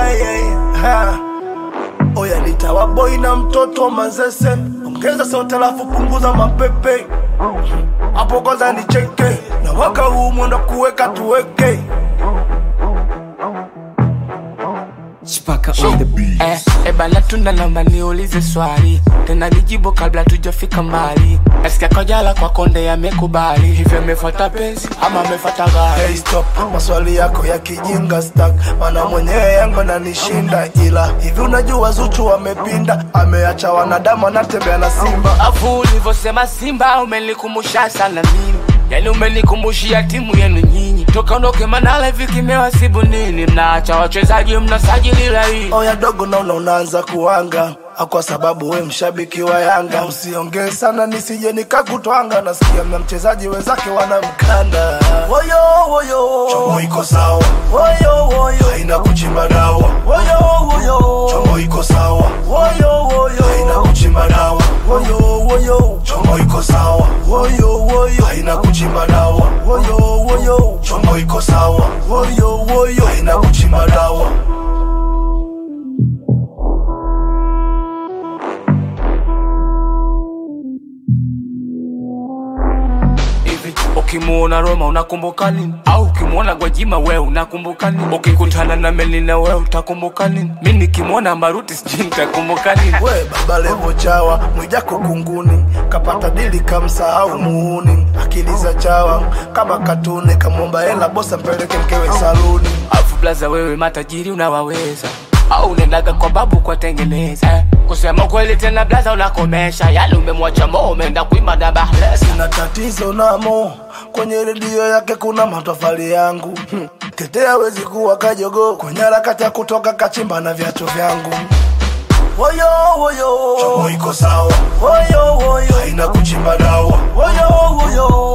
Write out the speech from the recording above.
yeah, yeah. Ha. Oya nitawa boy na mtoto mazese, ongeza sauti alafu punguza mapepe hapo kwanza nicheke, na waka huu mwendo kuweka tuweke Chipaka on the beat. Eh, eh bana tunda naomba niulize swali tena nijibu kabla tujafika mbali nasikia kojala kwa konde yamekubali hivyo amefuata penzi ama amefuata gari Hey stop, maswali yako ya kijinga stack, mana mwenyewe yangu nanishinda, ila hivi unajua Zuchu wamepinda, ameacha wanadamu anatembea na simba. afu ulivyosema simba umenikumbusha sana mimi yani umenikumbushia timu yenu nyinyi toka ondoke manala hivi kimewasibu nini mnaacha wachezaji mnasajili laini Oya dogo, naona unaanza kuanga kwa sababu we mshabiki wa Yanga, usiongee sana nisije nikakutwanga. Nasikia mna mchezaji wenzake wanamkanda. Woyo woyo, chomo iko sawa. Woyo woyo, haina kuchimba dawa. Woyo woyo, chomo iko sawa. Woyo woyo, haina kuchimba dawa. Woyo woyo, chomo iko sawa. Woyo woyo, haina kuchimba dawa. Woyo woyo, chomo iko sawa. Woyo woyo, haina kuchimba dawa. hivi ukimuona Roma unakumbuka nini? Au ukimuona Gwajima we unakumbuka nini? Ukikutana na Melina we utakumbuka nini? Mi nikimwona Maruti sijui nitakumbuka nini? we baba levo chawa mwijako kunguni kapata dili kamsahau muhuni akili za chawa kama katuni kamwomba hela bosa mpeleke mkewe saluni Afu blaza wewe matajiri unawaweza au unaendaga kwa babu kwa tengeneza kusema kweli tena blaza unakomesha yale umemwacha mo umeenda kuima dabahlesa na tatizo namo kwenye redio yake kuna matofali yangu hmm. tetea wezi kuwa kajogo kwenye harakati ya kutoka kachimba na viatu vyangu woyo woyo chomo iko sawa woyo woyo haina kuchimba dawa woyo woyo